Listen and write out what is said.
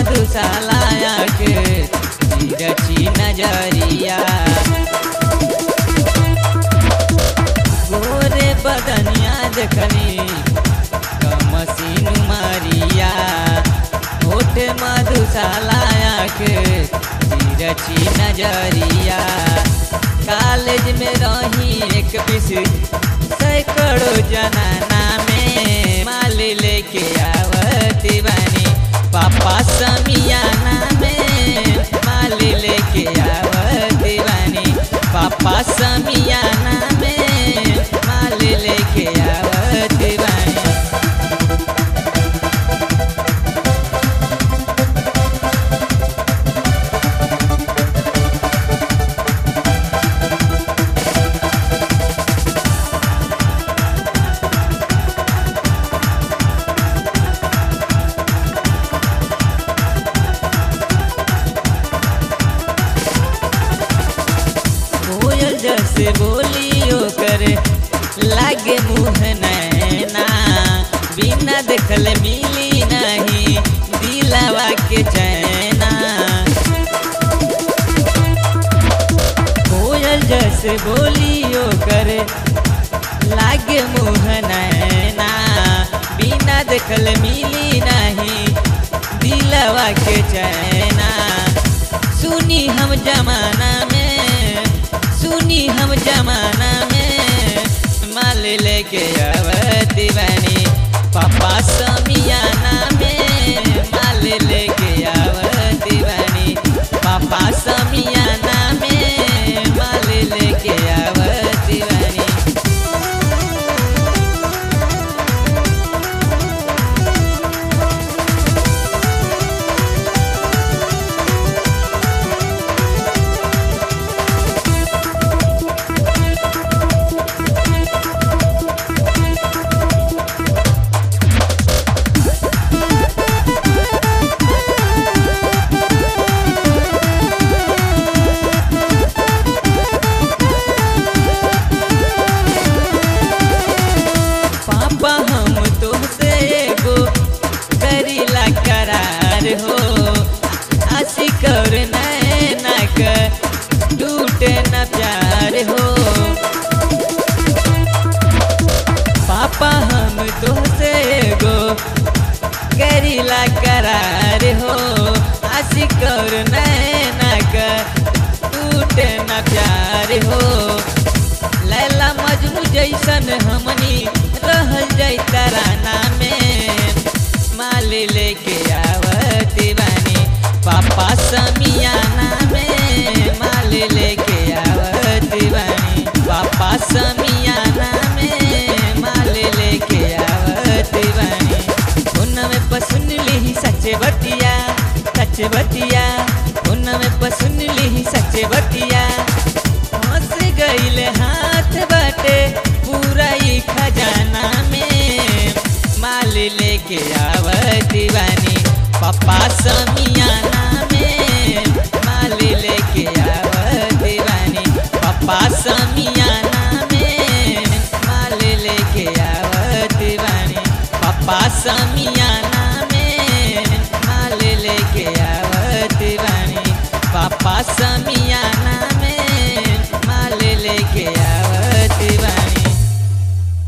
मधुशालाया के रची नजरिया गोरे बदनिया देखनी कमसीन मारिया होठ मधुशालाया के रची नजरिया कॉलेज में रही एक पीस सैकड़ों जनाना में माल लेके आवती बानी पापा समियाना में माल लेके आवती बानी पापा समियाना में माल लेके आवती बानी कोयल जैसे बोलियो करे लागे मुँह नैना बिना देखल मिली नहीं दिलावा के चैना कोयल जैसे बोलियो करे लागे मुँह नैना बिना देखल मिली नहीं दिलावा के चैना सुनी हम जमाना में सुनी हम जमाना में माल लेके आवती बानी पापा समियाना में माल लेके आवती बानी पापा समियाना में माल लेके आवती बानी पापा हम तुमसे एगो करीला करार हो आशिक और नैना का टूटे न प्यार हो पापा हम तुमसे एगो करीला करार हो आशिक और नैना का टूटे न प्यार हो लैला मजनू जैसन हमनी रहल जाई तराना में माल लेके आवती बानी पापा समियाना में माल लेके आवती बानी पापा समियाना में माल लेके आवती बानी उन में पसुन ली सच्चे बतिया सच्चे बतिया उन में पसुन ली सच्चे बतिया हंस गईले हाथ बाटे पूरा ही खजाना में माल लेके आवती बानी पापा समियाना में माल लेके आवती बानी पापा समियाना में माल लेके आवती बानी पापा समियाना में माल लेके आवती बानी पापा समियाना